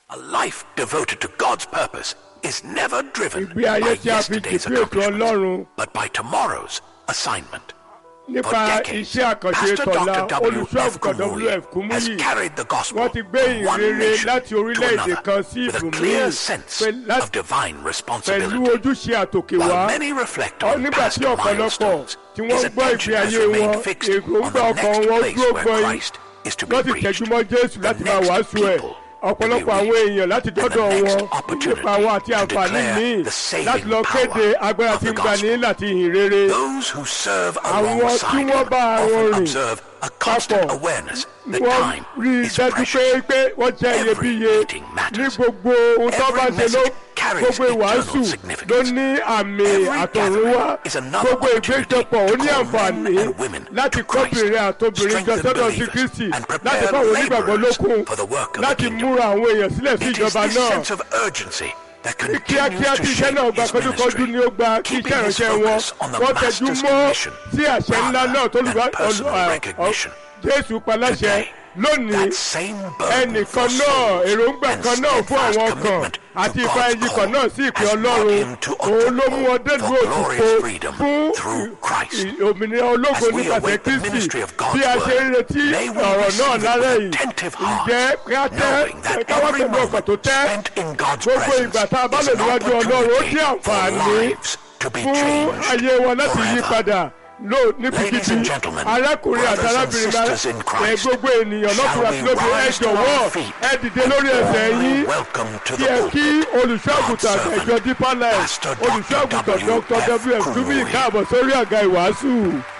A life devoted to God's purpose is never driven ìgbé by ayé tí a fi yesterday's jìpé ètò accomplishments, ọlọ́run but by tomorrow's assignment. For nípa decades, iṣẹ́ àkànṣe Pastor tọ̀la Dr. olùṣọ́ W.F. àgùntàn Kumuyi wf has kúmúyì carried the gospel wọ́n ti gbé from one ìrere nation láti to orílẹ̀-èdè another kan sí with a ibòmíì clear sense pé of láti divine pẹ̀lú responsibility. ojúṣe àtòkè wá While many reflect Ọ- on nígbà past tí ọ̀pọ̀lọpọ̀ milestones, tí his wọ́n gbọ́ attention ìgbé has ayé wọn remained fixed on èròǹgbà the ọkàn next wọn place dúró where gbọ́n Christ is to be wọ́n ti preached. tẹ̀júmọ́ jésù The láti máa next wàásù ẹ̀ people ọ̀pọ̀lọpọ̀ to be àwọn reached. èèyàn láti And the dọ́dọ̀ next wọn opportunity nípa àwọn àti to àǹfààní declare míì the saving láti lọ kéde power agbára of tí the ń gbani gospel. láti ìhìn rere Those who serve Àwọn tí alongside wọ́n him bá wọn often rìn observe a constant papọ̀ awareness that wọ́n time rí i is dájú pé precious. pé wọ́n jẹ́ Every iyebíye meeting matters. ní gbogbo ohun tó Every bá ṣe ló message carries gbogbo ìwàásù eternal significance. ló ní àmì Every àtọ̀runwá gathering is another gbogbo ìgbéjọpọ̀ ó ní opportunity to call àǹfààní men and women láti to Christ, kọ́bìnrin àtobìnrin jọ strengthen sọ́dọ̀ sí believers, kristi and láti prepare fáwọn onígbàgbọ́ laborers lókun for the work of the láti kingdom. múra àwọn èèyàn sílẹ̀ sí It is ìjọba this náà sense of urgency that ní kíákíá continues tí to iṣẹ́ shape náà gba his kọjúkọjú ministry, ni ó gba kí keeping iṣẹ́ his ìránṣẹ́ wọn focus on the wọ́n tẹjú master's mọ́ commission sí àṣẹ ńlá náà tó rather lùwà than personal recognition. jésù paláṣẹ Today, lónìí that same burden for ẹnìkan náà souls èròǹgbà and kan náà fún steadfast àwọn kan commitment àti to ìfà God's ẹyí kan náà sí call ìpè has brought ọlọ́run him to òun ló mú wọn délùú for glorious òtútù freedom fún through Christ. ì- òmìnira ológo As we nípasẹ̀ await the kristi ministry of God's bí a ṣe ń word, retí may we ọ̀rọ̀ náà receive it lálẹ́ with yìí attentive hearts, ǹjẹ́ ká tẹ́ knowing that káwá every pẹ̀lú ọkàn tó moment tẹ́ spent in God's gbogbo presence ìgbà tá a bá is lò an níwájú ọlọ́run ó opportunity jẹ́ for àǹfààní lives to be fún changed ayé wọn láti yí forever. padà lò Ladies níbikíbi and gentlemen, arákùnrin àti brothers and arábìnrin bá sisters in ẹ Christ, gbogbo ènìyàn shall lọ́kùnrin we àti lóbìnrin ẹ rise to jọ̀wọ́ our feet ẹ dìde lórí ẹsẹ̀ warmly yín welcome to kí the ẹ kí pulpit olùṣọ́àgùtàn God's àtẹ̀jọ́ deeper life Pastor Dr. olùṣọ́àgùtàn dr W.F. wf túbí Kumuyi. káàbọ̀ sórí àga ìwàásù.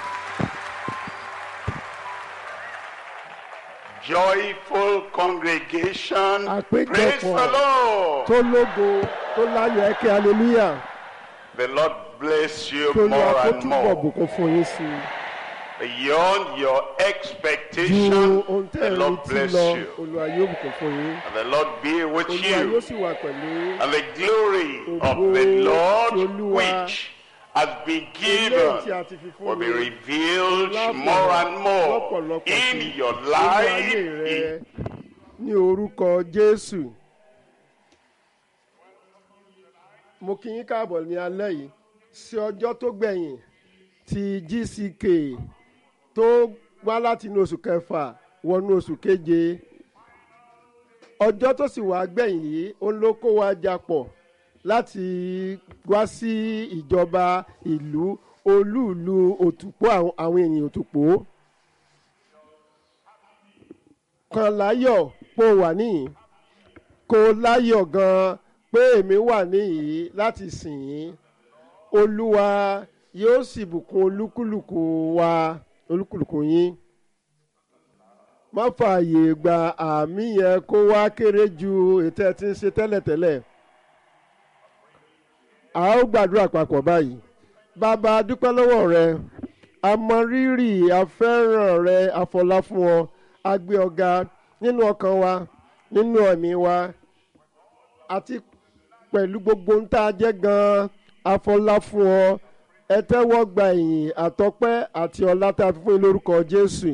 Joyful congregation. Àpéjọpọ̀ Praise the Lord. tó lógo tó láyọ̀ ẹ kí hallelujah The Lord bless you tó lọ more kó and túbọ̀ more. bùkún fún yín sí i. Beyond your ju expectation, ohun tẹ́ the ẹ Lord retí bless lọ you. olùwà yóò bùkún fún yín. And the Lord be with olùwà yóò you. sì wà pẹ̀lú yín. And the glory of Ògo the ti Lord Olúwa. which has been eléyìí tí given a ti fi fún will be mi revealed lábọ̀ more and more lọ́pọ̀lọpọ̀ in sí your nínú ayé life. rẹ ní orúkọ jésù. mo kí yín káàbọ̀ ní alẹ́ yìí sí ọjọ́ tó gbẹ̀yìn ti gck tó wá láti inú oṣù kẹfà wọnú oṣù keje ọjọ́ tó sì wá gbẹ̀yìn yìí ó ló kó wa japọ̀ láti wá sí ìjọba ìlú olúùlú òtùpó àwọn àwọn ènìyàn òtùpó kan láyọ̀ pé ó wà níyìn kó láyọ̀ gan-an pé èmi wà níyìn láti sìn yín olúwa yóò sì bùkún olúkúlùkù wa olúkúlùkù yín má fààyè gba àmì yẹn kó wá kéré ju ètò ẹ ti ń ṣe tẹ́lẹ̀tẹ́lẹ̀ a ó gbàdúrà papọ̀ báyìí bàbá a dúpẹ́ lọ́wọ́ rẹ a mọ rírì afẹ́ràn rẹ àfọlá fún ọ a gbé ọ̀gá nínú ọkàn wa nínú ẹ̀mí wa àti pẹ̀lú gbogbo ń tá a jẹ́ gan-an àfọlá fún ọ ẹ tẹ́wọ́ gba ìyìn àtọpẹ́ àti ọlá tá a fi fún yín lórúkọ jésù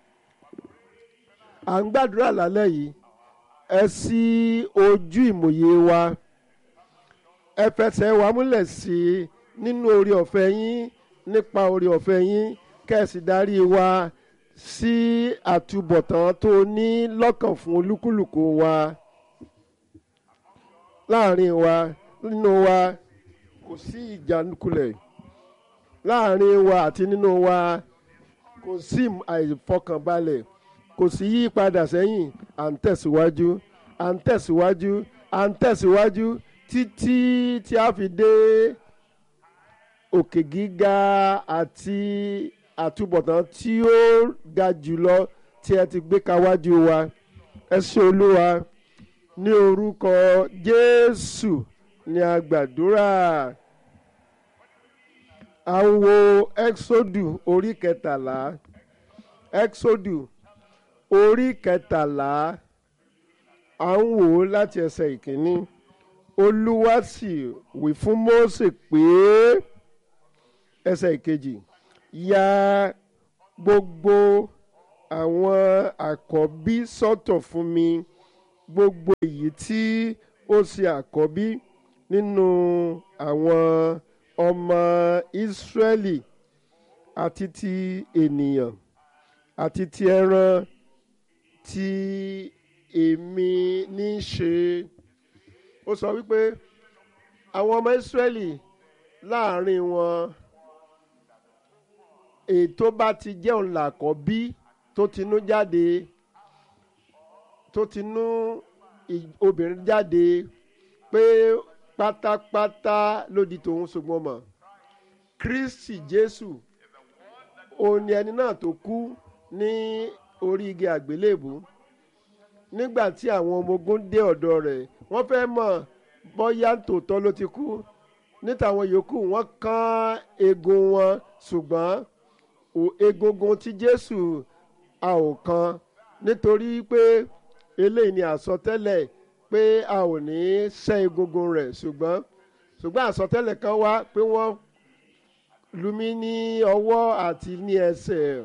à ń gbàdúrà lálẹ́ yìí ẹ ṣí ojú ìmòye wa ẹ fẹsẹ̀ wa múlẹ̀ sí i nínú orí ọ̀fẹ́ yín nípa orí ọ̀fẹ́ yín kẹ́sì darí wa sí àtúbọ̀tán tó ní lọ́kàn fún olúkúlùkù wa láàrin wa nínú wa kò sí ìjákulẹ̀ láàrin wa àti nínú wa kò sí àìfọkànbalẹ̀ kò sí yípadà sẹ́yìn à ń tẹ̀síwájú à ń tẹ̀síwájú à ń tẹ̀síwájú títí tí a fi dé òkè gíga àti àtúbọ̀tán tí ó ga jùlọ tí ẹ ti gbé kawájú wa ẹ ṣé olúwa ní orúkọ jésù ní a gbàdúrà à ń wo exodu orí kẹtàlá exodu orí kẹtàlá à ń wò ó láti ẹsẹ̀ ìkíní olúwa sì wí fún mósè pé ẹsẹ̀ ìkejì ya gbogbo àwọn àkọ́bí sọ́tọ̀ fún mi gbogbo èyí tí ó ṣe àkọ́bí nínú àwọn ọmọ Ísírẹ́lì àti ti ènìyàn àti ti ẹran tí èmi ní í ṣe ó sọ wípé àwọn ọmọ Ísírẹ́lì láàrin wọn ètò bá ti jẹ́ òun làkọ́bí tó tinú jáde tó tinú ì- obìnrin jáde pé pátápátá ló di tòun ṣùgbọ́n mọ̀ Kristi Jésù òun ni ẹni náà tó kú ní orí igi àgbélébùú nígbà tí àwọn ọmọ ogun dé ọ̀dọ̀ rẹ̀ wọ́n fẹ́ mọ̀ bóyá tòótọ́ ló ti kú níta àwọn yòókù wọ́n kán eegun wọn ṣùgbọ́n ò- egungun ti Jésù a ò kan nítorí pé eléyìí ni àsọtẹ́lẹ̀ pé a ò ní ṣẹ́ egungun rẹ̀ ṣùgbọ́n ṣùgbọ́n àsọtẹ́lẹ̀ kan wá pé wọ́n lù mí ní ọwọ́ àti ní ẹsẹ̀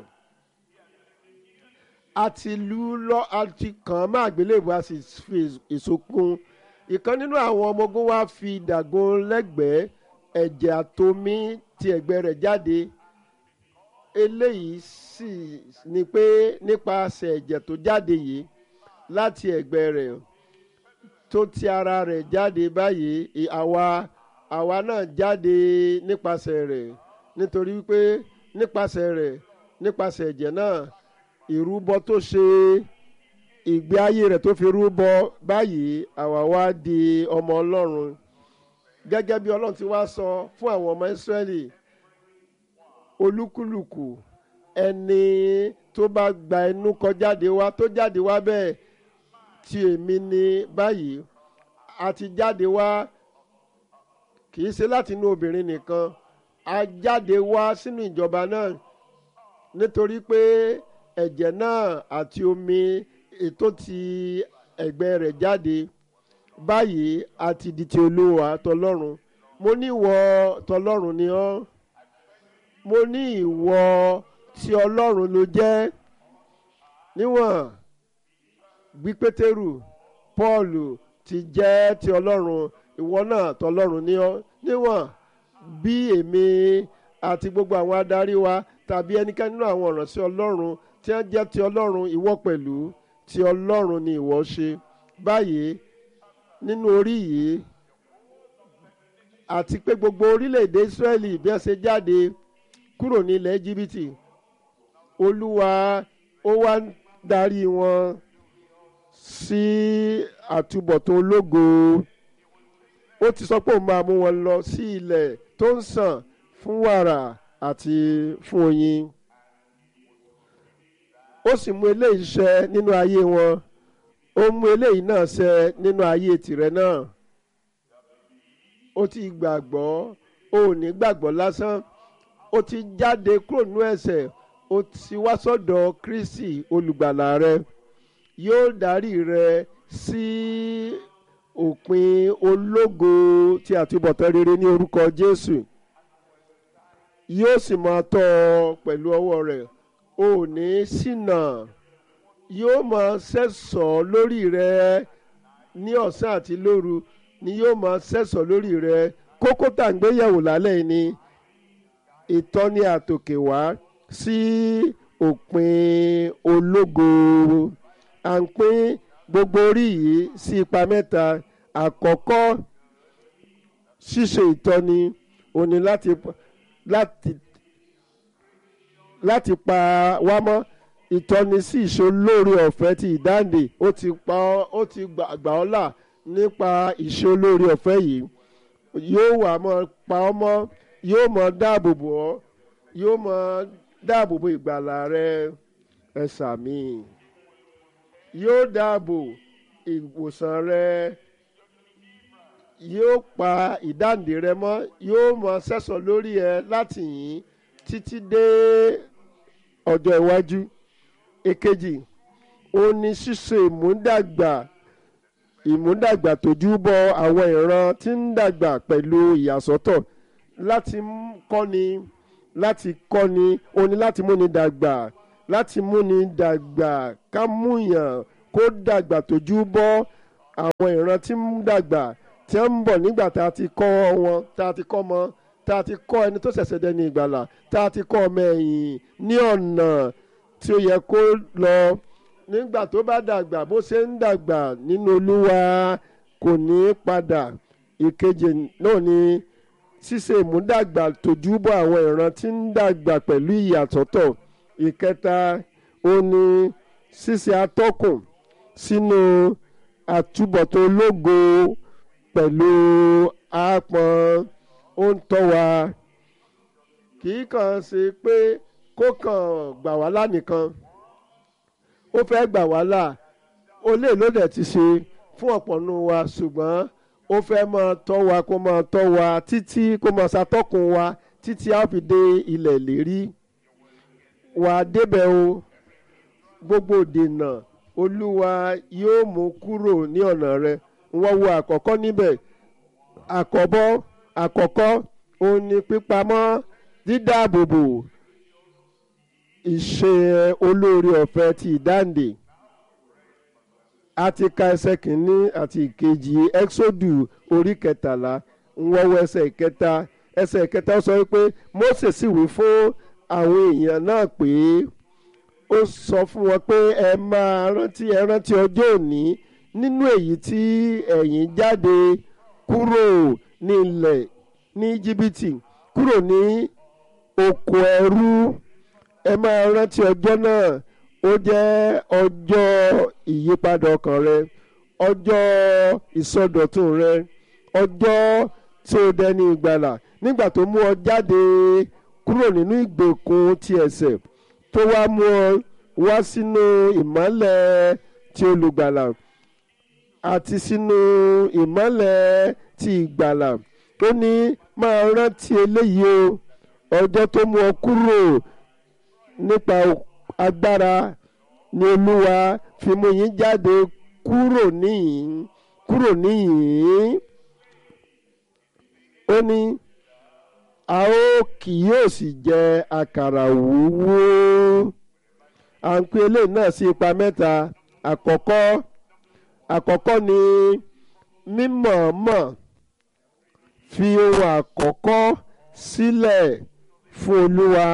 a ti lù ú lọ a ti kàn án má àgbélébùú a sì fi ìsokun ìkan nínú àwọn ọmọ ogun wa fi dàgún lẹ́gbẹ̀ẹ́ ẹ̀jẹ̀ àtomi ti ẹ̀gbẹ́ rẹ̀ jáde eléyìí sì ni pé nípasẹ̀ ẹ̀jẹ̀ tó jáde yìí láti ẹ̀gbẹ́ rẹ̀ tó ti ara rẹ̀ jáde báyìí ì- àwa àwa náà jáde nípasẹ̀ rẹ̀ nítorí wípé nípasẹ̀ rẹ̀ nípasẹ̀ ẹ̀jẹ̀ náà ìrúbọ tó ṣe ìgbé ayé rẹ̀ tó fi rúbọ báyìí àwa wá di ọmọ ọlọ́run gẹ́gẹ́ bí ọlọ́run ti wá sọ fún àwọn ọmọ ìsírẹ́lì olúkúlùkù ẹni tó bá gba ẹnu kọ jáde wá tó jáde wá bẹ́ẹ̀ tí èmi ní báyìí a ti jáde wá kì í ṣe láti inú obìnrin nìkan a jáde wá sínú ìjọba náà nítorí pé ẹ̀jẹ̀ náà àti omi ètò ti ẹ̀gbẹ́ rẹ̀ jáde báyìí a ti di ti olúwa tọlọ́run mo ní ìwọ tọlọ́run ni ọ́ mo ní ìwọ tí ọlọ́run ló jẹ́ níwọ̀n bí pétérù pọ́ọ̀lù ti jẹ́ ti ọlọ́run ìwọ náà tọlọ́run ni ọ́ níwọ̀n bí èmi àti gbogbo àwọn adarí wa tàbí ẹnikẹ́ni nínú àwọn ìránṣẹ́ ọlọ́run tí wọ́n jẹ́ ti ọlọ́run ìwọ pẹ̀lú ti ọlọ́run ni ìwọ ṣe báyìí nínú orí yìí àti pé gbogbo orílẹ̀-èdè Ísírẹ́lì bí wọ́n ṣe jáde kúrò ní ilẹ̀ Íjíbítì olúwa ó wá ń darí wọn sí àtúbọ̀tán ológo ó ti sọ pé òun máa mú wọn lọ sí ilẹ̀ tó ń sàn fún wàrà àti fún oyin ó sì mú eléyìí ṣẹ nínú ayé wọn ó mú eléyìí náà ṣẹ nínú ayé tìrẹ náà ó ti gbàgbọ́ ó ò ní gbàgbọ́ lásán ó ti jáde kúrò nínú ẹ̀ṣẹ̀ ó ti wá sọ́dọ̀ Kristi olùgbàlà rẹ yóò darí rẹ sí òpin ológo tí àtúbọ̀tán rere ní orúkọ Jésù yóò sì máa tọ́ ọ pẹ̀lú ọwọ́ rẹ̀ ò ní ṣìnà yóò máa sẹ́sọ̀ lórí rẹ ní ọ̀sán àti lóru ni yóò máa sẹ́sọ̀ lórí rẹ kókó tá à ń gbéyẹ̀wò lálẹ́ yìí ni ìtọ́ni àtòkè wá sí òpin ológo à ń pín gbogbo orí yìí sí ipa mẹ́ta àkọ́kọ́ ṣíṣe ìtọ́ni òní láti láti láti pa wá mọ́ ìtọ́ni sí ìṣolóore ọ̀fẹ́ ti ìdáǹdè ó ti pa ọ́ ó ti gbà gbà ọ́ là nípa ìṣolóore ọ̀fẹ́ yìí yóò wà mọ́ pa ọ́ mọ́ yóò mọ́ dáàbò bò ọ́ yóò mọ́ dáàbò bò ìgbàlà rẹ ẹ sàmì yóò dáàbò ìwòsàn rẹ yóò pa ìdáǹdè rẹ mọ́ yóò mọ́ sẹ́sọ̀ lórí ẹ láti yìn títí dé ọjọ́ iwájú èkejì ó ní ṣíṣe ìmúdàgbà ìmúdàgbà tójú bọ àwọn ìran tí ń dàgbà pẹ̀lú ìyàsọ́tọ̀ láti kọ́ni láti kọ́ni ó ní láti múni dàgbà láti múni dàgbà ká múyàn kó dàgbà tójú bọ́ àwọn ìran tí ń dàgbà tí wọ́n ń bọ̀ nígbà tá a ti kọ́ wọn tá a ti kọ́ mọ́ tá a ti kọ́ ẹni tó ṣẹ̀ṣẹ̀ dẹni ìgbàlà tá a ti kọ́ ọmọ ẹ̀yìn ní ọ̀nà tí ó yẹ kó lọ nígbà tó bá dàgbà bó ṣe ń dàgbà nínú olúwa kò ní í padà ìkejì náà ni ṣíṣe ìmúdàgbà tójúbọ àwọn ìran tí ń dàgbà pẹ̀lú ìyàsọ́tọ̀ ìkẹta ó ní ṣíṣe atọ́kùn sínú àtúbọ̀tán ológo pẹ̀lú àápọn ó ń tọ́ wa kì í kàn ṣe pé kó kàn gbà wá lánìkan ó fẹ́ gbà wá là ó lè ló dẹ̀ ti ṣe fún ọ̀pọ̀ nù wa ṣùgbọ́n ó fẹ́ máa tọ́ wa kó máa tọ́ wa títí kó máa ṣàtọ́kùn wa títí a ó fi dé ilẹ̀ ìlérí wà á débẹ̀ o gbogbo dènà olúwa yóò mú kúrò ní ọ̀nà rẹ wọ́n wo àkọ́kọ́ níbẹ̀ àkọ́bọ́ àkọ́kọ́ òun ni pípamọ́ dídáàbòbò ìṣe olóore ọ̀fẹ́ ti ìdáǹdè a ti ka ẹsẹ̀ kìíní àti ìkejì ẹ́xódù orí kẹtàlá ń wọ́wọ́ ẹsẹ̀ ìkẹta ẹsẹ̀ ìkẹta sọ pé Mósè sì wí fún àwọn èèyàn náà pé ó sọ fún wọn pé ẹ máa rántí ẹ rántí ọjọ́ òní nínú èyí tí ẹ̀yin jáde kúrò ní ilẹ̀ ní jìbìtì kúrò ní oko ẹrú ẹ máa rántí ọjọ́ náà ó jẹ́ ọjọ́ ìyípadà ọkàn rẹ ọjọ́ ìsọdọ̀tun rẹ ọjọ́ tí ó dẹni ìgbàlà nígbà tó mú ọ jáde kúrò nínú ìgbèkùn ti ẹ̀ṣẹ̀ tó wá mú ọ wá sínú ìmọ́lẹ̀ ti olùgbàlà àti sínú ìmọ́lẹ̀ ti ìgbàlà ó ní máa rántí eléyìí o ọjọ́ tó mú ọ kúrò nípa agbára ni olúwa fi mú yín jáde kúrò níyìn kúrò níyìn ó ní a ó kì yóò sì jẹ àkàrà wúwú à ń pè eléyìí náà sí ipa mẹ́ta àkọ́kọ́ àkọ́kọ́ ni mímọ̀ọ́mọ̀ fi ohun àkọ́kọ́ sílẹ̀ fún olúwa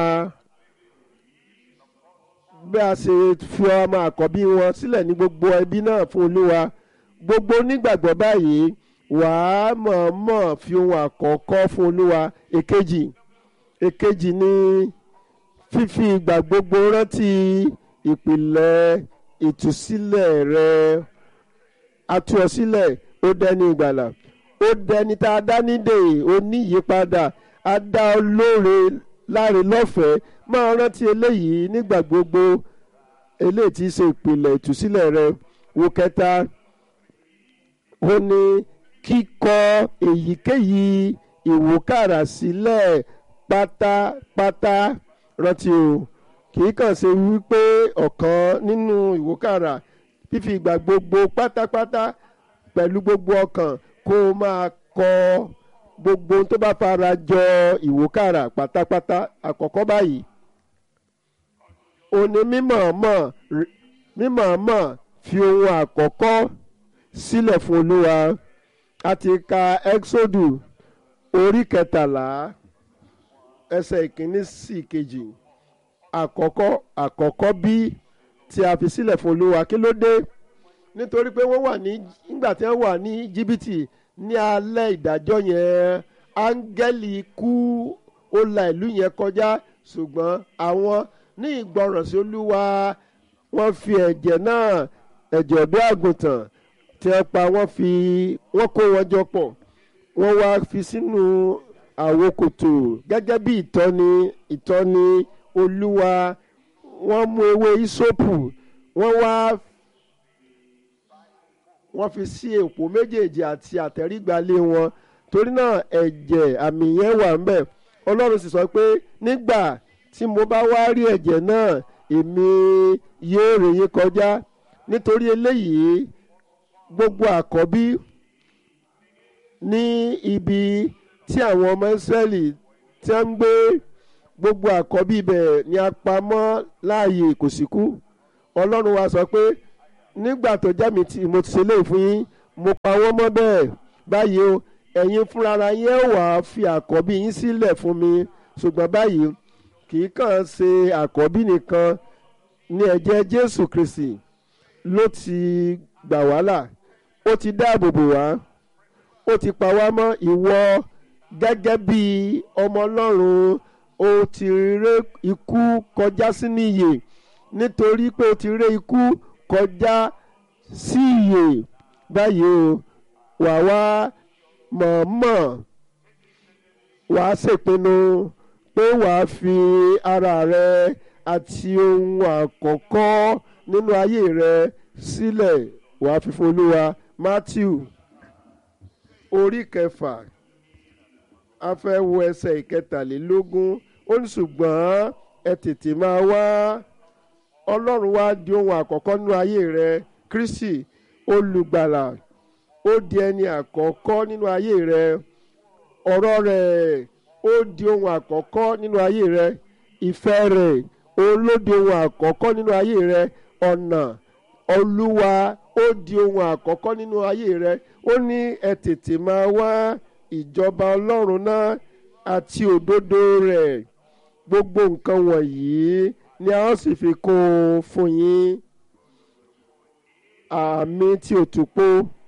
bí a ṣe fi ọmọ àkọ́bí wọn sílẹ̀ ní gbogbo ẹbí náà fún olúwa gbogbo onígbàgbọ́ báyìí wàá mọ̀ọ́mọ̀ fi ohun àkọ́kọ́ fún olúwa èkejì èkejì ni fífi ìgbà gbogbo rántí ìpìlẹ̀ ìtúsílẹ̀ rẹ atú ọ sílẹ̀ ó dẹni ìgbàlà ó dẹni tá a dá nídè ó ní ìyípadà a dá ọ lóore láre lọ́fẹ̀ẹ́ máa rántí eléyìí nígbà gbogbo eléyìí tí í ṣe ìpìlẹ̀ ìtúsílẹ̀ rẹ wo kẹta ó ní kíkọ èyíkéyìí ìwúkàrà sílẹ̀ pátápátá rántí o kì í kàn ṣe wípé ọ̀kan nínú ìwúkàrà fífi ìgbà gbogbo pátápátá pẹ̀lú gbogbo ọkàn kó o máa kọ gbogbo tó bá fara jọ ìwúkàrà pátápátá àkọ́kọ́ báyìí òní mímọ̀ọ́mọ̀ mímọ̀ọ́mọ̀ fi ohun àkọ́kọ́ sílẹ̀ fún olúwa a ti ka exodu orí kẹtàlá ẹsẹ̀ ìkíní sí ìkejì àkọ́kọ́ àkọ́kọ́ bí tí a fi sílẹ̀ fún olúwa kí ló dé nítorí pé wọ́n wà ní nígbà tí wọ́n wà ní jìbìtì ní alẹ́ ìdájọ́ yẹn áńgẹ́lì ikú ó la ìlú yẹn kọjá ṣùgbọ́n àwọn ní ìgbọràn sí olúwa wọ́n fi ẹ̀jẹ̀ náà ẹ̀jẹ̀ ọ̀dọ́ àgùntàn tí wọ́n pa wọ́n fi wọ́n kó wọn jọ pọ̀ wọ́n wá fi sínú àwo kòtò gẹ́gẹ́ bí ìtọ́ni ìtọ́ni olúwa wọ́n mú ewé ìsopù wọ́n wá wọ́n fi sí èpò méjèèjì àti àtẹ̀rígbalé wọn torí náà ẹ̀jẹ̀ àmì yẹn wà ńbẹ̀ ọlọ́run sì sọ pé nígbà tí mo bá wá rí ẹ̀jẹ̀ náà èmi yóò rè yín kọjá nítorí eléyìí gbogbo àkọ́bí ní ibi tí àwọn ọmọ Ísírẹ́lì tí wọ́n ń gbé gbogbo àkọ́bí ibẹ̀ ni a pamọ́ láàyè kò sí kú ọlọ́run wa sọ pé nígbà tó jẹ́ mi tí mo ti ṣe léyìí fún yín mo pa wọ́n mọ́ bẹ́ẹ̀ báyìí o ẹ̀yin fúnra yẹn wà á fi àkọ́bí yín sílẹ̀ fún mi ṣùgbọ́n báyìí kì í kàn ṣe àkọ́bí nìkan ní ẹ̀jẹ̀ jésù kristi ló ti gbà wá là ó ti dáàbò bò wá ó ti pa wá mọ́ ìwọ gẹ́gẹ́ bí ọmọ ọlọ́run ó ti ré ikú kọjá sínú ìyè nítorí pé ó ti ré ikú kọjá sí ìyè báyìí o wà wá mọ̀ọ́mọ̀ wàá ṣèpinnu pé wàá fi ara rẹ àti ohun àkọ́kọ́ nínú ayé rẹ sílẹ̀ wàá fi fún olúwa matthew orí kẹfà a fẹ́ wo ẹsẹ̀ ìkẹtàlélógún ó ní ṣùgbọ́n ẹ tètè máa wá ọlọ́run wá di ohun àkọ́kọ́ nínú ayé rẹ kristi olùgbàlà ó di ẹni àkọ́kọ́ nínú ayé rẹ ọ̀rọ̀ rẹ̀ ó di ohun àkọ́kọ́ nínú ayé rẹ ìfẹ́ rẹ̀ òun ló di ohun àkọ́kọ́ nínú ayé rẹ ọ̀nà olúwa ó di ohun àkọ́kọ́ nínú ayé rẹ ó ní ẹ tètè máa wá ìjọba ọlọ́run náà àti òdodo rẹ̀ gbogbo nǹkan wọ̀nyí ni a ó sì fi kún un fún yín àmì tí òtúpó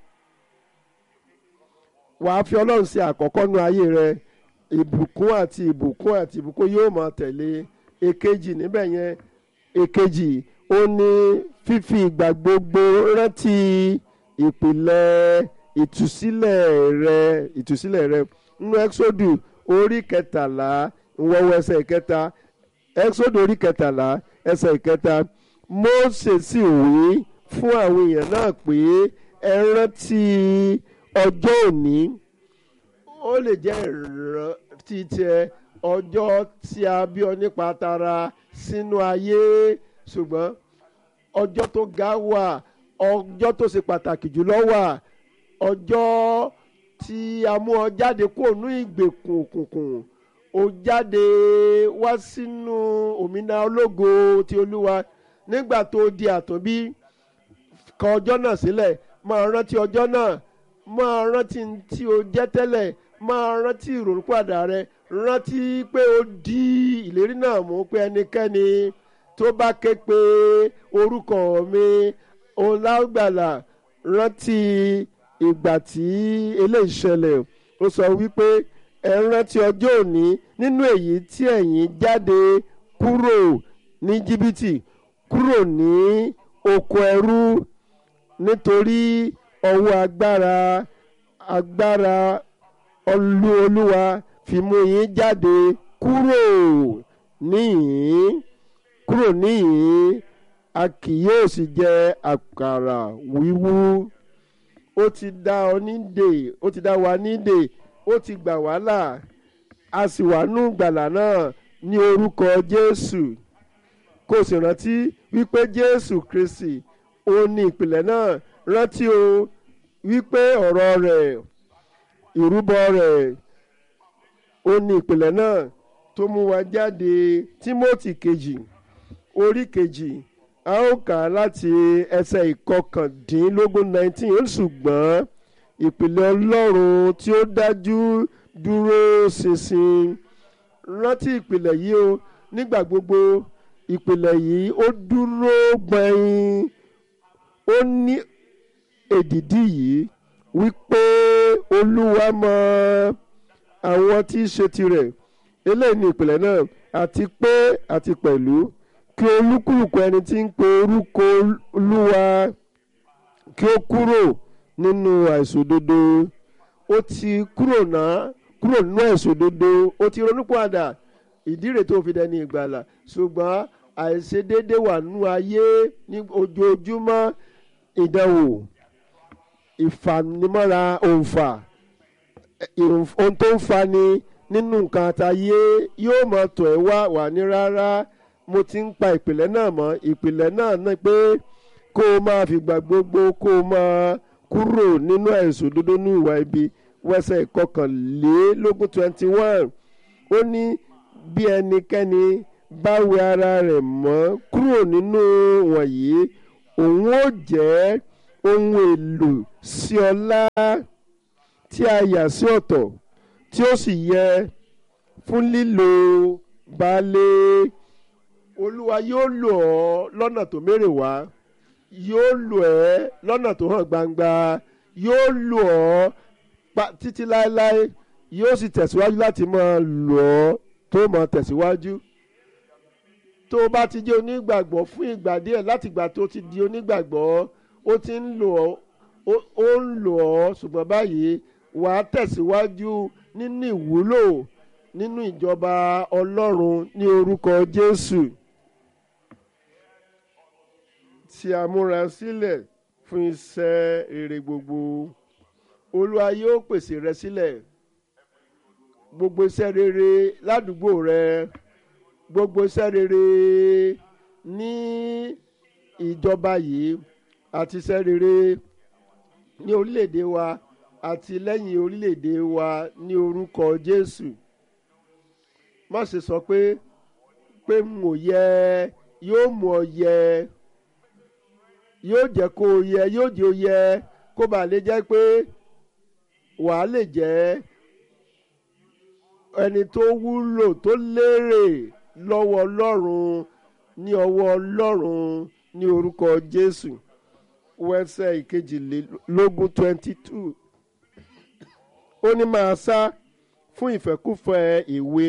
wàá fi ọlọ́run ṣe àkọ́kọ́ nínú ayé rẹ ìbùkún àti ìbùkún àti ìbùkún yóò máa tẹ̀lé èkejì níbẹ̀ yẹn èkejì ó ní fífi ìgbà gbogbo rántí ìpìlẹ̀ ìtúsílẹ̀ rẹ ìtúsílẹ̀ rẹ nínú ẹ́xódù orí kẹtàlá ìwọ̀wọ̀ ẹsẹ̀ ìkẹta ẹ́xódù orí kẹtàlá ẹsẹ̀ ìkẹta Mósè sì wí fún àwọn èèyàn náà pé ẹ rántí ọjọ́ òní ó lè jẹ́ ìrántí tiẹ̀ ọjọ́ tí a bí ọ nípa tara sínú ayé ṣùgbọ́n ọjọ́ tó ga wà ọjọ́ tó ṣe pàtàkì jùlọ wà ọjọ́ tí a mú ọ jáde kúrò ní ìgbèkùn òkùnkùn ó jáde wá sínú òmìnira ológo ti olúwa nígbà tó di àtúnbí kọ ọjọ́ náà sílẹ̀ máa rántí ọjọ́ náà máa rántí tí o jẹ́ tẹ́lẹ̀ máa rántí ìrònúpàdà rẹ rántí pé o di ìlérí náà mú pé ẹnikẹ́ni tó bá ké pe orúkọ mi òun lágbàlà rántí ìgbà tí eléyìí ṣẹlẹ̀ ó sọ wípé ẹ rántí ọjọ́ òní nínú èyí tí ẹ̀yin jáde kúrò ní jìbìtì kúrò ní oko ẹrú nítorí ọwọ́ agbára agbára olú olúwa fi mú yín jáde kúrò níhìn kúrò níhìn a kì yóò sì jẹ àkàrà wíwú ó ti dá ọ nídè ó ti dá wa nídè ó ti gbà wá là a sì wà nù gbàlà náà ní orúkọ jésù kó o sì rántí wípé jésù kristi ó ní ìpìlẹ̀ náà rántí o wípé ọ̀rọ̀ rẹ̀ ìrúbọ rẹ̀ ó ní ìpìlẹ̀ náà tó mú wa jáde tímọ́tì kejì orí kejì a ó kà á láti ẹsẹ̀ ìkọkàndínlógún nineteen ó ṣùgbọ́n ìpìlẹ̀ ọlọ́run tí ó dájú dúró ṣinṣin rántí ìpìlẹ̀ yìí o nígbà gbogbo ìpìlẹ̀ yìí ó dúró gbẹ̀yìn ó ní èdìdí yìí wípé olúwa mọ àwọn tí í ṣe tirẹ̀ eléyìí ní ìpìlẹ̀ náà àti pé àti pẹ̀lú kí olúkúlùkù ẹni tí ń pe orúkọ olúwa kí ó kúrò nínú àìṣòdodo ó ti kúrò náà kúrò nínú àìṣòdodo ó ti ronúpìwàdà ìdí rẹ̀ tó fi dẹni ìgbàlà ṣùgbọ́n àìṣedéédé wà nínú ayé ní ojoojúmọ́ ìdánwò ìfanimọ́ra òǹfà ohun tó ń fani nínú nǹkan àtàyé yóò mọ tọ̀ ẹ́ wá wà ní rárá mo ti ń pa ìpìlẹ̀ náà mọ́ ìpìlẹ̀ náà ní pé kó o máa fìgbà gbogbo kó o máa kúrò nínú ẹ̀sùn dúdú ní ìwà ibi wẹ́sẹ̀ ìkọkànlélógún twenty one ó ní bí ẹnikẹ́ni bá wẹ ara rẹ̀ mọ́ kúrò nínú wọ̀nyí òun ó jẹ́ ohun èlò sí ọlá tí a yà sí ọ̀tọ̀ tí ó sì yẹ fún lílo baálé olúwa yóò lò ọ́ lọ́nà tó mérè wá yóò lò ẹ́ lọ́nà tó hàn gbangba yóò lò ọ́ pa- títí láéláé yóò sì tẹ̀síwájú láti máa lò ọ́ tó máa tẹ̀síwájú tó o bá ti jẹ́ onígbàgbọ́ fún ìgbà díẹ̀ láti ìgbà tó ti di onígbàgbọ́ ó ti ń lò ọ́ ó- ó ń lò ọ́ ṣùgbọ́n báyìí wà á tẹ̀síwájú nínú ìwúlò nínú ìjọba ọlọ́run ní orúkọ jésù tí a múra sílẹ̀ fún iṣẹ́ rere gbogbo olúwa yóò pèsè rẹ sílẹ̀ gbogbo iṣẹ́ rere ládùúgbò rẹ gbogbo iṣẹ́ rere ní ìjọba yìí àti iṣẹ́ rere ní orílẹ̀-èdè wa àti lẹ́yìn orílẹ̀-èdè wa ní orúkọ Jésù má ṣe sọ pé pé n ò yẹ yóò mú ọ yẹ yóò jẹ́ kó o yẹ yóò jẹ́ o yẹ kó bàa lè jẹ́ pé wàá lè jẹ́ ẹni tó wúlò tó lérè lọ́wọ́ Ọlọ́run ní ọwọ́ Ọlọ́run ní orúkọ Jésù wẹ́sẹ̀ ìkejìlélógún twenty two ó ní máa sá fún ìfẹ́kúfẹ́ ìwé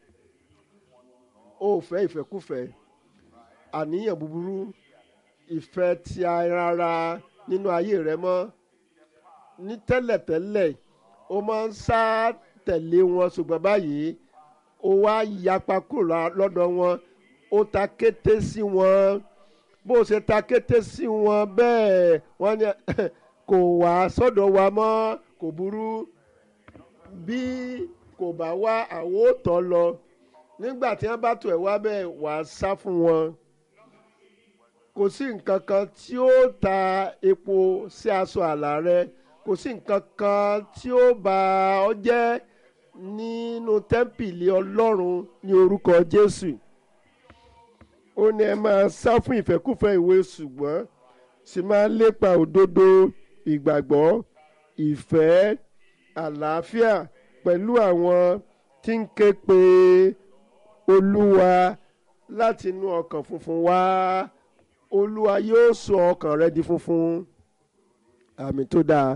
ó fẹ́ ìfẹ́kúfẹ́ àníyàn búburú ìfẹ́ ti ara nínú ayé rẹ mọ́ ní tẹ́lẹ̀tẹ́lẹ̀ ó máa ń sá tẹ̀lé wọn ṣùgbọ́n báyìí ó wá yapa kúrò lọ́dọ̀ wọn ó ta kété sí wọn bó ṣe ta kété sí wọn bẹ́ẹ̀ wọ́n ní kò wá sọ́dọ̀ wa mọ́ kò burú bí kò bá wá àwọn ò tọ́ lọ nígbà tí wọ́n bá tọ̀ ẹ́ wá bẹ́ẹ̀ wà á sá fún wọn kò sí nǹkan kan tí ó ta epo sí aṣọ àlà rẹ kò sí nǹkan kan tí ó bà ọ́ jẹ́ nínú tẹ́ḿpìlì ọlọ́run ní orúkọ Jésù ó ní ẹ máa sá fún ìfẹ́kùfẹ́ ìwé ṣùgbọ́n sì máa lépa òdodo ìgbàgbọ́ ìfẹ́ àlàáfíà pẹ̀lú àwọn tí ń ké pe olúwa láti inú ọkàn funfun wá olúwa yóò sọ ọkàn rẹ di funfun àmì tó dáa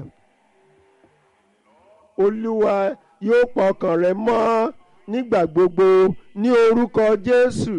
olúwa yóò pa ọkàn rẹ mọ́ nígbà gbogbo ní orúkọ jésù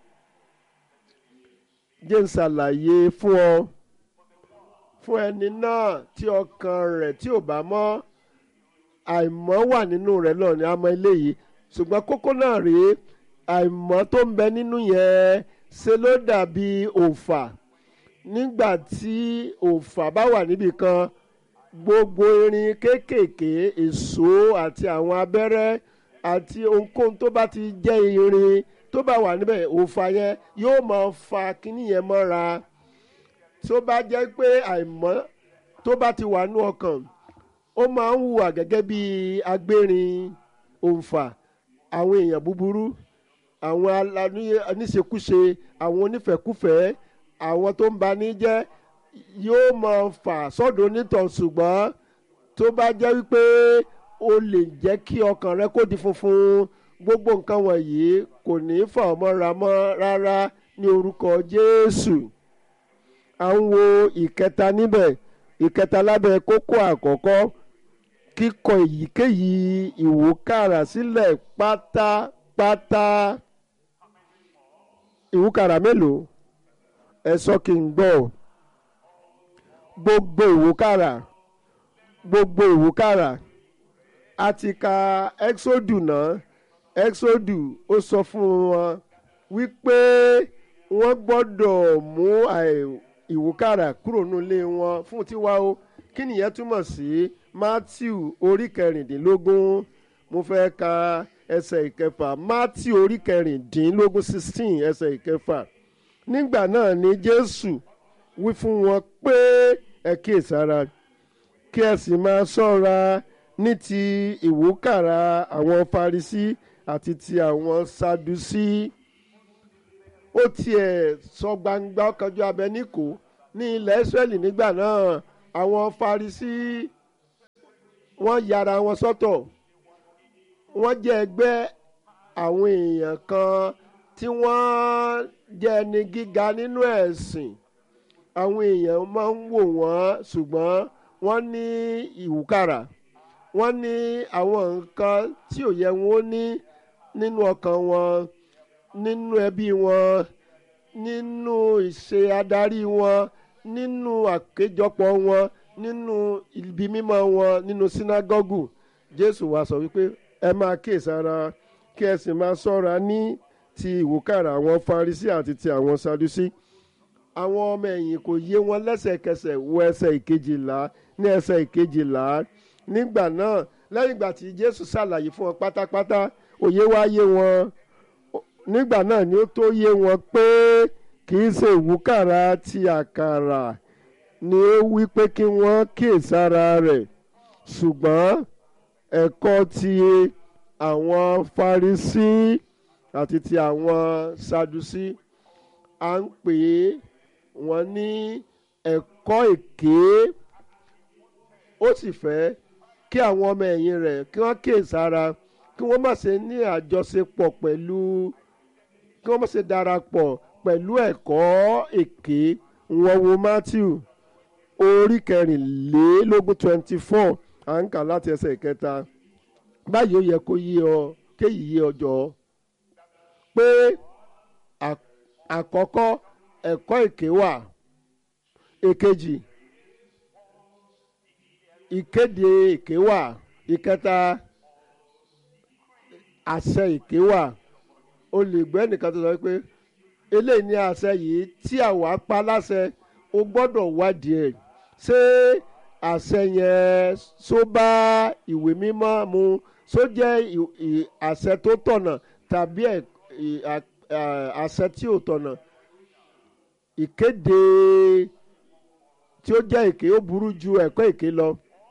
jẹ́ n ṣàlàyé fún ọ fún ẹni náà tí ọkàn rẹ̀ tí ò bá mọ́ àìmọ́ wà nínú rẹ̀ náà ni a mọ eléyìí ṣùgbọ́n kókó náà rèé àìmọ́ tó ń bẹ nínú yẹn ṣe ló dàbí òòfà nígbà tí òòfà bá wà níbì kan gbogbo irin kéékèèké èso àti àwọn abẹ́rẹ́ àti ohunkóhun tó bá ti jẹ́ irin tó bá wà níbẹ̀ òòfà yẹn yóò máa fa kíní yẹn mọ́ra tó bá jẹ́ pé àìmọ́ tó bá ti wà nú ọkàn ó máa ń hùwà gẹ́gẹ́ bí agbérin òǹfà àwọn èèyàn búburú àwọn aníṣekúṣe àwọn onífẹ̀kúfẹ̀ẹ́ àwọn tó ń bani jẹ́ yóò máa fà sọ́dọ̀ onítàn ṣùgbọ́n tó bá jẹ́ wípé o lè jẹ́ kí ọkàn rẹ kó di funfun gbogbo nǹkan wọ̀nyí kò ní fà ọ́ mọ́ra mọ́ rárá ní orúkọ Jésù à ń wo ìkẹta níbẹ̀ ìkẹta lábẹ́ kókó àkọ́kọ́ kíkọ èyíkéyìí ìwúkàrà sílẹ̀ pátápátá ìwúkàrà mélòó ẹ sọ kí n gbọ́ gbogbo ìwúkàrà gbogbo ìwúkàrà a ti ka exodu náà exodu ó sọ fún wọn wípé wọ́n gbọ́dọ̀ mú ìwúkàrà kúrò nílé wọn fún tiwa o kí nìyẹn túmọ̀ sí matthew orí kẹrìndínlógún mo fẹ́ ka ẹsẹ̀ ìkẹfà matthew orí kẹrìndínlógún sixteen ẹsẹ̀ ìkẹfà nígbà náà ni jésù wí fún wọn pé ẹ kíyèsára kí ẹ sì máa ṣọ́ra ní ti ìwúkàrà àwọn farisí àti ti àwọn sadusí ó tiẹ̀ sọ gbangba ọkànjú abẹ níkò ní ilẹ̀ Ísírẹ́lì nígbà náà àwọn Farisí wọ́n yára wọn sọ́tọ̀ wọ́n jẹ́ ẹgbẹ́ àwọn èèyàn kan tí wọ́n jẹ́ ẹni gíga nínú ẹ̀sìn àwọn èèyàn máa ń wò wọ́n ṣùgbọ́n wọ́n ní ìwúkàrà wọ́n ní àwọn nǹkan tí ò yẹ wọn ó ní nínú ọkàn wọn nínú ẹbí wọn nínú ìṣe adarí wọn nínú àkéjọpọ̀ wọn nínú ibi mímọ́ wọn nínú sínágọ́gù Jésù wá sọ wípé ẹ máa kíyèsára kí ẹ sì máa ṣọ́ra ní ti ìwúkàrà àwọn Farisí àti ti àwọn Sadusí àwọn ọmọ ẹ̀yìn kò yé wọn lẹ́sẹ̀kẹsẹ̀ wo ẹsẹ̀ ìkejìlá ní ẹsẹ̀ ìkejìlá nígbà náà lẹ́yìn ìgbà tí Jésù ṣàlàyé fún wọn pátápátá òye wá yé wọn nígbà náà ni ó tó yé wọn pé kì í ṣe ìwúkàrà ti àkàrà ni ó wí pé kí wọ́n kíyèsára rẹ̀ ṣùgbọ́n ẹ̀kọ́ ti àwọn Farisí àti ti àwọn Sadusí à ń pè é wọ́n ní ẹ̀kọ́ èké ó sì fẹ́ kí àwọn ọmọ ẹ̀yìn rẹ̀ kí wọ́n kíyèsára kí wọ́n má ṣe ní àjọṣepọ̀ pẹ̀lú kí wọ́n má ṣe darapọ̀ pẹ̀lú ẹ̀kọ́ èké wọ́n wo Matthew orí kẹrìnlélógún twenty four à ń kà láti ẹsẹ̀ ìkẹta báyìí ó yẹ kó yé ọ kéyìí yé ọjọ́ pé àkọ́kọ́ ẹ̀kọ́ èké wà èkejì ìkéde èké wà ìkẹta àṣẹ èké wà o lè gbọ́ ẹnìkan tó sọ pé eléyìí ní àṣẹ yìí tí àwa pa láṣẹ o gbọ́dọ̀ wádìí ẹ̀ ṣé àṣẹ yẹn só bá ìwé mímọ́ mu só jẹ́ àṣẹ tó tọ̀nà tàbí àṣẹ tí ò tọ̀nà ìkéde tí ó jẹ́ èké ó burú ju ẹ̀kọ́ èké lọ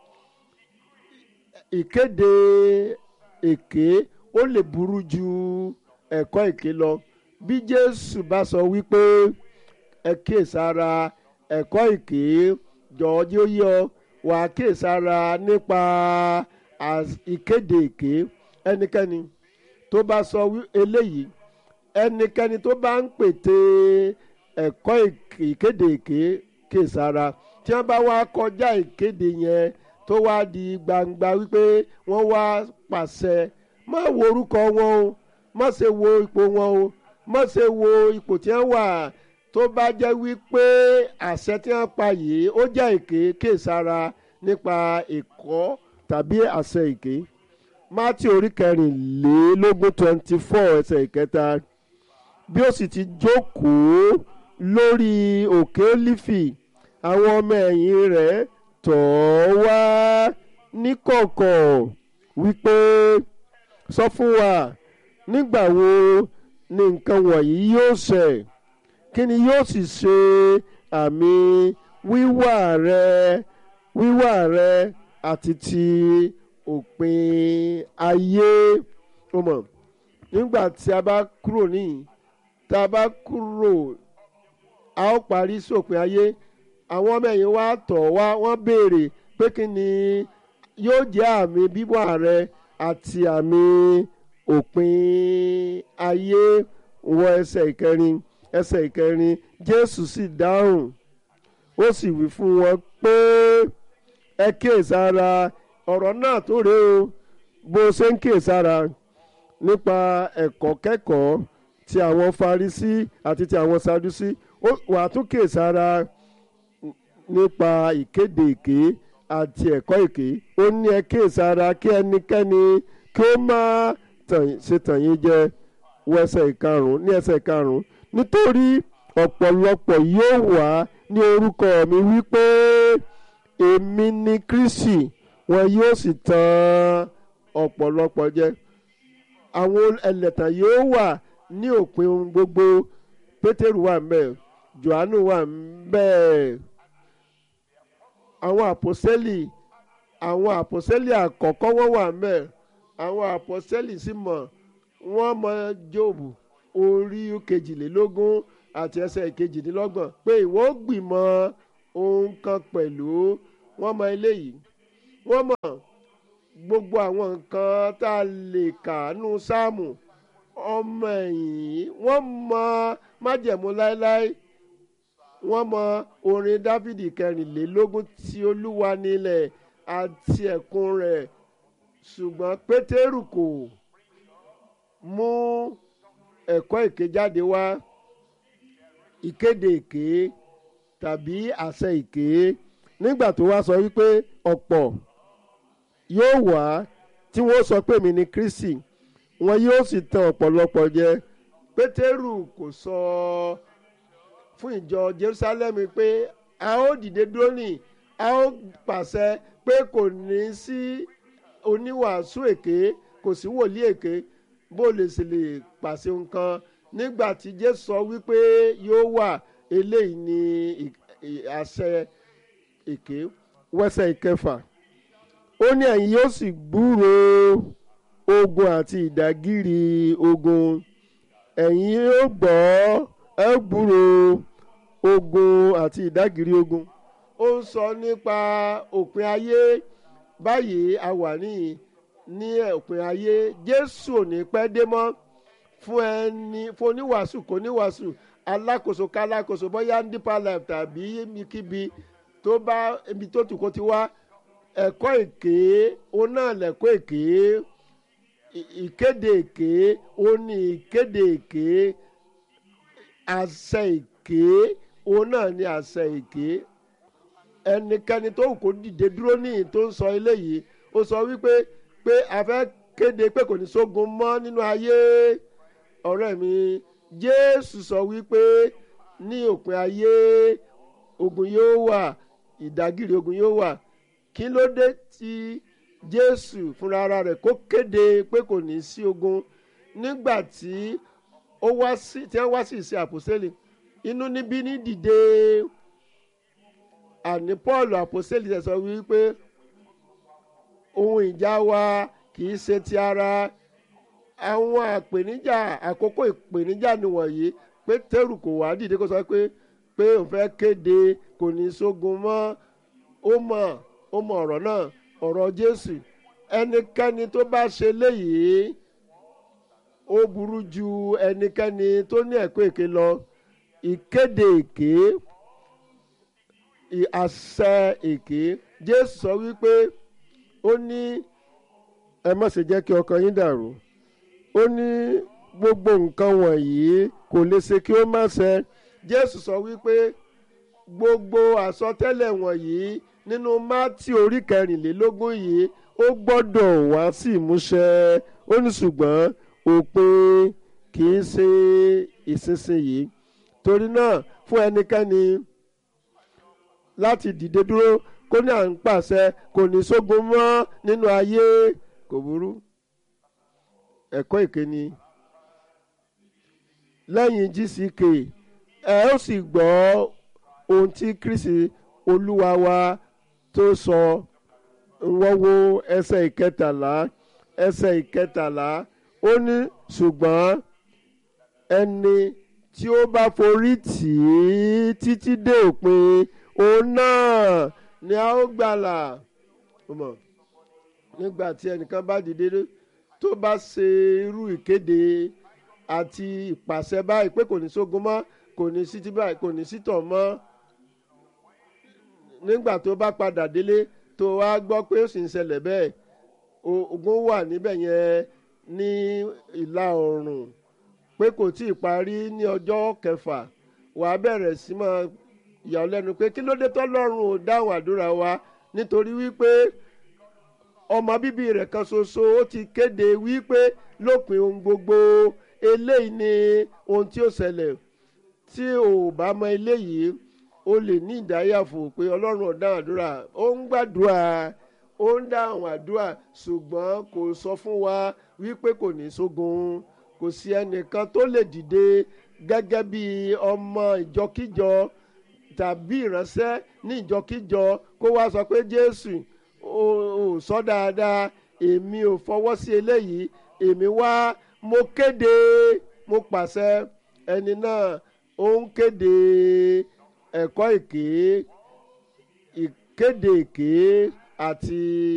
ìkéde èké ó lè burú ju ẹ̀kọ́ èké lọ bí Jésù bá sọ wípé ẹ kíyèsára ẹ̀kọ́ èké jọ̀ọ́ jẹ́ ó yé ọ wà á kíyèsára nípa ìkéde èké ẹnikẹ́ni tó bá sọ eléyìí ẹnikẹ́ni tó bá ń pète ẹ̀kọ́ ìkéde èké kíyèsára tí wọ́n bá wá kọjá ìkéde yẹn tó wá di gbangba wípé wọ́n wá pàṣẹ má wo orúkọ wọn o má ṣe wo ipò wọn o má ṣe wo ipò tí wọ́n wà tó bá jẹ́ wípé àṣẹ tí wọ́n pa yìí ó jẹ́ èké kíyèsára nípa ẹ̀kọ́ tàbí àṣẹ èké mátì orí kẹrìnlélógún twenty four ẹsẹ̀ ìkẹta bí ó sì ti jókòó lórí òkè lífì àwọn ọmọ ẹ̀yìn rẹ̀ tọ̀ ọ́ wá níkọ̀kọ̀ wípé sọ fún wa nígbà wo ni nǹkan wọ̀nyí yóò ṣẹ kí ni yóò sì ṣe àmì wíwà rẹ wíwà rẹ àti ti òpin ayé ó mọ̀ nígbà tí a bá kúrò níyìn tá a bá kúrò a ó parí sópin ayé àwọn ọmọ ẹ̀yìn wa tọ̀ wá wọ́n béèrè pé kí ni yóò jẹ́ àmì bíbọ̀ rẹ àti àmì òpin ayé wọ ẹsẹ̀ ìkẹrin ẹsẹ̀ ìkẹrin Jésù sì dáhùn ó sì wí fún wọn pé ẹ kíyèsára ọ̀rọ̀ náà tó rèé o bó ṣe ń kíyèsára nípa ẹ̀kọ́ kẹ́kọ̀ọ́ ti àwọn Farisí àti ti àwọn Sadusí wàá tún kíyèsára nípa ìkéde èké àti ẹ̀kọ́ èké ó ní ẹ kíyèsára kí ẹnikẹ́ni kí ó má ṣe tàn yín jẹ wọ ẹsẹ̀ ìkarùn-ún ní ẹsẹ̀ ìkarùn-ún nítorí ọ̀pọ̀lọpọ̀ yóò wá ní orúkọ mi wípé èmi ni Kristi wọn yóò sì tàn ọ̀pọ̀lọpọ̀ jẹ àwọn ẹlẹ́tàn yóò wà ní òpin ohun gbogbo Pétérù wà ń bẹ̀ Jòhánù wà ń bẹ̀ àwọn àpòsẹ́lì àwọn àpòsẹ́lì àkọ́kọ́ wọ́n wà ń bẹ̀ àwọn àpòsẹ́lì sì mọ̀ wọ́n mọ Jóòbù orí kejìlélógún àti ẹsẹ̀ kejìdínlọ́gbọ̀n pé ìwọ gbìmọ̀ ohun kan pẹ̀lú wọ́n mọ eléyìí wọ́n mọ gbogbo àwọn nǹkan tá a lè kà nù sáàmù ọmọ ẹ̀yìn wọ́n mọ májẹ̀mú láéláé wọ́n mọ orin dáfídì kẹrìnlélógún tí olúwa nílẹ̀ àti ẹ̀kún rẹ̀ ṣùgbọ́n pétérù kò mú ẹ̀kọ́ èké jáde wá ìkéde èké tàbí àṣẹ èké nígbà tó wá sọ wípé ọ̀pọ̀ yóò wá tí wọ́n sọ pé mi ni kristi wọn yóò sì tan ọ̀pọ̀lọpọ̀ jẹ pétérù kò sọ fún ìjọ jerusalem pé a ó dìde dúró ní a ó pàṣẹ pé kò ní sí oníwàásù èké kò sí wòlíì èké bó lè sì lè pàṣẹ nǹkan nígbà tí jésù sọ wípé yóò wà eléyìí ní àṣẹ èké wẹ́sẹ̀ ìkẹfà ó ní ẹ̀yin yóò sì gbúrò ogun àti ìdágìrì ogun ẹ̀yin yóò gbọ́ ẹ gbúrò ogun àti ìdágìrì ogun ó ń sọ nípa òpin ayé báyìí a wà níyì ní òpin ayé jésù ò ní pẹ́ dé mọ́ fún ẹni fún oníwàásù kò níwàásù alákòóso kálákòóso bóyá deeper life tàbí ibikíbi tó bá ibi tó tù kó ti wá ẹ̀kọ́ èké òun náà lẹ̀kọ́ èké ìkéde èké òun ní ìkéde èké àṣẹ èké òun náà ní àṣẹ èké ẹnikẹ́ni tó wù kó dìde dúró níyì tó ń sọ eléyìí ó sọ wípé pé a fẹ́ kéde pé kò ní sógun mọ́ nínú ayé ọ̀rẹ́ mi jésù sọ wípé ní òpin ayé ogun yóò wà ìdágìrì ogun yóò wà kí ló dé tí jésù fúnra ara rẹ̀ kó kéde pé kò ní sí ogun nígbà tí ó wá sí tí wọ́n wá sí ìṣe àpòsílẹ̀ inú níbí ní dìde àní paul àpòsílẹ̀ sọ wípé ohun ìjà wa kì í ṣe ti ara àwọn àpèníjà àkókò ìpèníjà nìwọ̀nyí pétérù kò wá dìde kó sọ pé pé òun fẹ́ kéde kò ní sógun mọ́ ó mọ̀ ó mọ̀ ọ̀rọ̀ náà ọ̀rọ̀ jésù ẹnikẹ́ni tó bá ṣe léyìí ó burú ju ẹnikẹ́ni tó ní ẹ̀kọ́ èké lọ ìkéde èké àṣẹ èké jésù sọ wípé ó ní ẹ má ṣe jẹ́ kí ọkàn yín dàrú ó ní gbogbo nǹkan wọ̀nyí kò lè ṣe kí ó má ṣẹ jésù sọ wípé gbogbo àsọtẹ́lẹ̀ wọ̀nyí nínú mátì orí kẹrìnlélógún yìí ó gbọ́dọ̀ wá sí ìmúṣẹ ó ní ṣùgbọ́n òpin kì í ṣe ìsinsìnyí torí náà fún ẹnikẹ́ni láti dìde dúró kó ní à ń pàṣẹ kò ní sógun mọ́ nínú ayé kò burú ẹ̀kọ́ ìkíni lẹ́yìn gck ẹ ó sì gbọ́ ohun tí kristi olúwa wa tó sọ wọ́n wo ẹsẹ̀ ìkẹtàlá ẹsẹ̀ ìkẹtàlá ó ní ṣùgbọ́n ẹni tí ó bá forí tì í títí dé òpin òun náà ni a ó gbàlà nígbà tí ẹnìkan bá dìde tó bá ṣe irú ìkéde àti ìpàṣẹ báyìí pé kò ní sógun mọ́ kò ní sí tí báyìí kò ní sí tọ̀ mọ́ nígbà tó bá padà délé tó wá gbọ́ pé ó sì ń ṣẹlẹ̀ bẹ́ẹ̀ ogun wà níbẹ̀ yẹn ní ìlà oòrùn pé kò tí ì parí ní ọjọ́ kẹfà wà á bẹ̀rẹ̀ sí máa yà ọ́ lẹ́nu pé kí ló dé tọ́lọ́run ò dáhùn àdúrà wa nítorí wípé ọmọ bíbí rẹ̀ kan ṣoṣo ó ti kéde wípé lópin ohun gbogbo eléyìí ni ohun tí ó ṣẹlẹ̀ tí ò bá mọ eléyìí o lè ní ìdáyàfò pé ọlọ́run ò dáhùn àdúrà ó ń gbàdúrà ó ń dáhùn àdúrà ṣùgbọ́n kò sọ fún wa wípé kò ní sógun kò sí ẹnìkan tó lè dìde gẹ́gẹ́ bí ọmọ ìjọkíjọ tàbí ìránṣẹ́ ní ìjọkíjọ kó wá sọ pé jésù ò sọ dáadáa èmi ò fọwọ́ sí eléyìí èmi wá mo kéde mo pàṣẹ ẹni náà ó ń kéde ẹ̀kọ́ èké kéde èké àti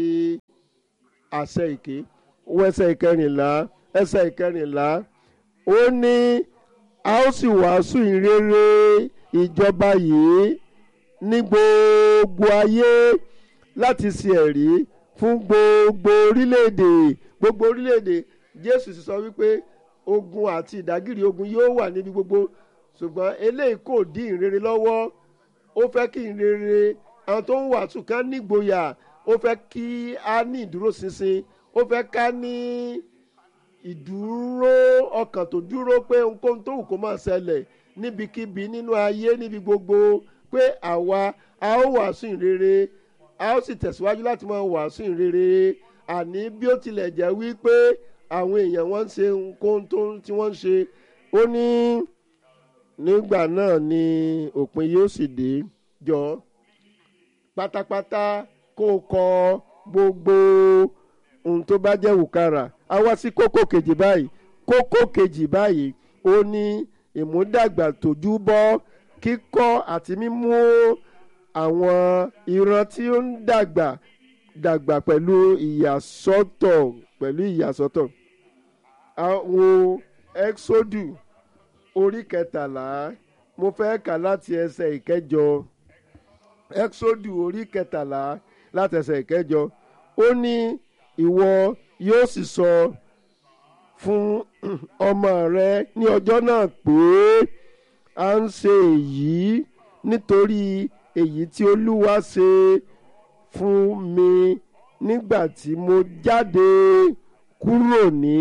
àṣẹ èké wọ ẹsẹ̀ ìkẹrìnlá ẹsẹ̀ ìkẹrìnlá ó ní a ó sì wàásù ìrere ìjọba yìí ní gbogbo ayé láti ṣe ẹ̀rí fún gbogbo orílẹ̀-èdè gbogbo orílẹ̀-èdè jésù sì sọ wípé ogun àti ìdágìrì ogun yóò wà níbi gbogbo ṣùgbọ́n eléyìí kò dí ìrere lọ́wọ́ ó fẹ́ kí ìrere àwọn tó ń wàásù ká nígboyà ó fẹ́ kí a ní ìdúróṣinṣin ó fẹ́ ká ní ìdúró ọkàn tó dúró pé ohunkóhun tó wù kó máa ṣẹlẹ̀ níbikíbi nínú ayé níbi gbogbo pé àwa a ó wàásù ìrere a ó sì tẹ̀síwájú láti máa wàásù ìrere àní bí ó tilẹ̀ jẹ́ wípé àwọn èèyàn wọ́n ń ṣe ohunkóhun tó tí wọ́n ń ṣe ó ní nígbà náà ni òpin yóò sì dé jọ pátápátá kó o kọ gbogbo ohun tó bá jẹ́ wùkárà a wá sí kókó kejì báyìí kókó kejì báyìí ó ní ìmúdàgbà tójú bọ́ kíkọ́ àti mímú àwọn ìran tí ó ń dàgbà dàgbà pẹ̀lú ìyàsọ́tọ̀ pẹ̀lú ìyàsọ́tọ̀ àwọn exodu orí kẹtàlá mo fẹ́ kà láti ẹsẹ̀ ìkẹjọ exodu orí kẹtàlá láti ẹsẹ̀ ìkẹjọ ó ní ìwọ yóò sì sọ fún ọmọ rẹ ní ọjọ́ náà pé à ń ṣe èyí nítorí èyí tí olúwa ṣe fún mi nígbà tí mo jáde kúrò ní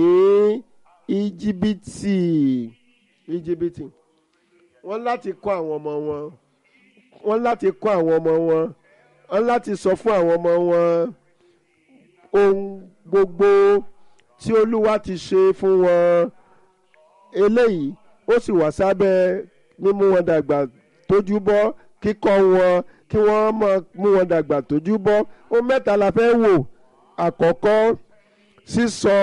íjíbítì íjíbítì wọ́n láti kọ́ àwọn ọmọ wọn wọ́n láti kọ́ àwọn ọmọ wọn wọ́n láti sọ fún àwọn ọmọ wọn ohun gbogbo tí olúwa ti ṣe fún wọn eléyìí ó sì wà sábẹ́ mímú wọn dàgbà tójú bọ́ kíkọ́ wọn kí wọ́n máa mú wọn dàgbà tójú bọ́ ó mẹ́ta la fẹ́ wò àkọ́kọ́ sísọ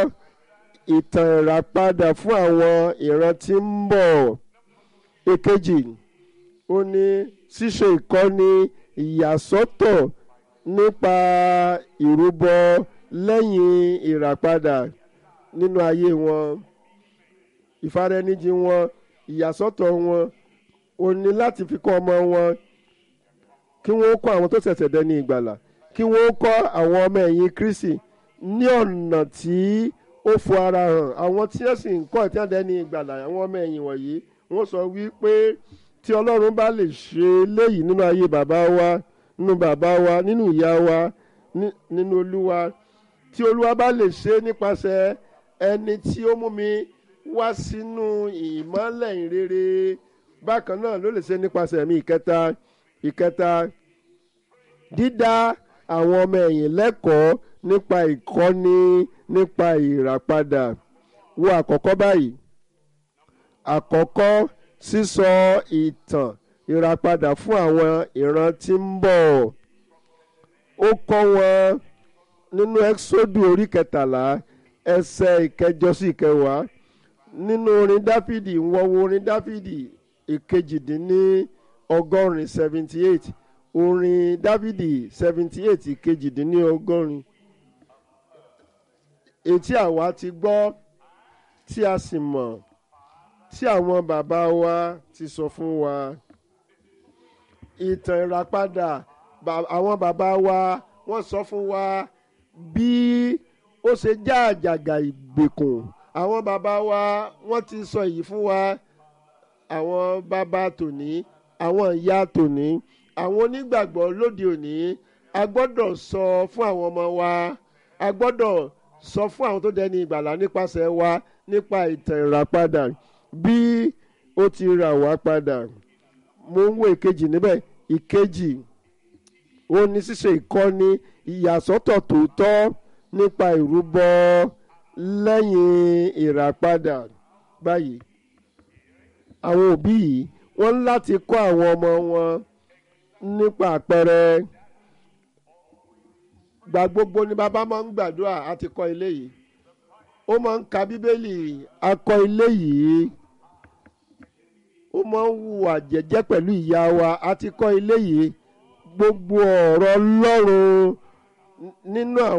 ìtàn ìràpadà fún àwọn ìran tí ń bọ̀ èkejì ó ní ṣíṣe ìkọ́ni ìyàsọ́tọ̀ nípa ìrúbọ lẹ́yìn ìràpadà nínú ayé wọn ìfaraẹnijì wọn ìyàsọ́tọ̀ wọn ó ní láti fi kọ́ ọmọ wọn kí wọ́n kọ́ àwọn tó ṣẹ̀ṣẹ̀ dẹni ìgbàlà kí wọ́n kọ́ àwọn ọmọ ẹ̀yìn kristi ní ọ̀nà tí ó fo ara hàn àwọn tí wọ́n sì ń kọ́ ìtí àdẹ́ni ìgbàlà àwọn ọmọ ẹ̀yìn wọ̀nyí wọ́n sọ wípé tí ọlọ́run bá lè ṣe léyìí nínú ayé bàbá wa nínú bàbá wa nínú ìyá wa nínú olúwa tí olúwa bá lè ṣe nípasẹ̀ ẹni tí ó mú mi wá sínú ìmọ́lẹ̀ ìrere bákan náà ló lè ṣe nípasẹ̀ mi ìkẹta ìkẹta dídá àwọn ọmọ ẹ̀yìn lẹ́kọ̀ọ́ nípa ìkọ́ni nípa ìràpadà wo àkọ́kọ́ báyìí àkọ́kọ́ sísọ ìtàn ìràpadà fún àwọn ìran tí ń bọ̀ ó kọ́ wọn nínú ẹ́xódù orí kẹtàlá ẹsẹ̀ ìkẹjọ sí ìkẹwàá nínú orin dáfídì wọ́n wo orin dáfídì ìkejìdínní ọgọ́rin seventy eight orin dáfídì seventy eight ìkejìdínní ọgọ́rin etí àwa ti gbọ́ tí a sì mọ̀ tí àwọn bàbá wa ti sọ fún wa ìtàn ìràpadà àwọn bàbá wa wọ́n sọ fún wa bí ó ṣe já àjàgà ìgbèkùn àwọn bàbá wa wọ́n ti sọ èyí fún wa àwọn bàbá tòní àwọn ìyá tòní àwọn onígbàgbọ́ lóde òní a gbọ́dọ̀ sọ fún àwọn ọmọ wa a gbọ́dọ̀ sọ fún àwọn tó dẹni ìgbàlá nípasẹ̀ wa nípa ìtàn ìràpadà bí ó ti rà wá padà mo ń wo ìkejì níbẹ̀ ìkejì ó ní ṣíṣe ìkọ́ni ìyàsọ́tọ̀ tòótọ́ nípa ìrúbọ lẹ́yìn ìràpadà báyìí àwọn òbí yìí wọ́n ń láti kọ́ àwọn ọmọ wọn nípa àpẹẹrẹ gbà gbogbo ni bàbá máa ń gbàdúrà àti kọ́ ilé yìí ó máa ń ka bíbélì akọ ilé yìí ó máa ń hùwà jẹ́jẹ́ pẹ̀lú ìyá wa àti kọ́ ilé yìí gbogbo ọ̀rọ̀ ọlọ́run nínú àwọn.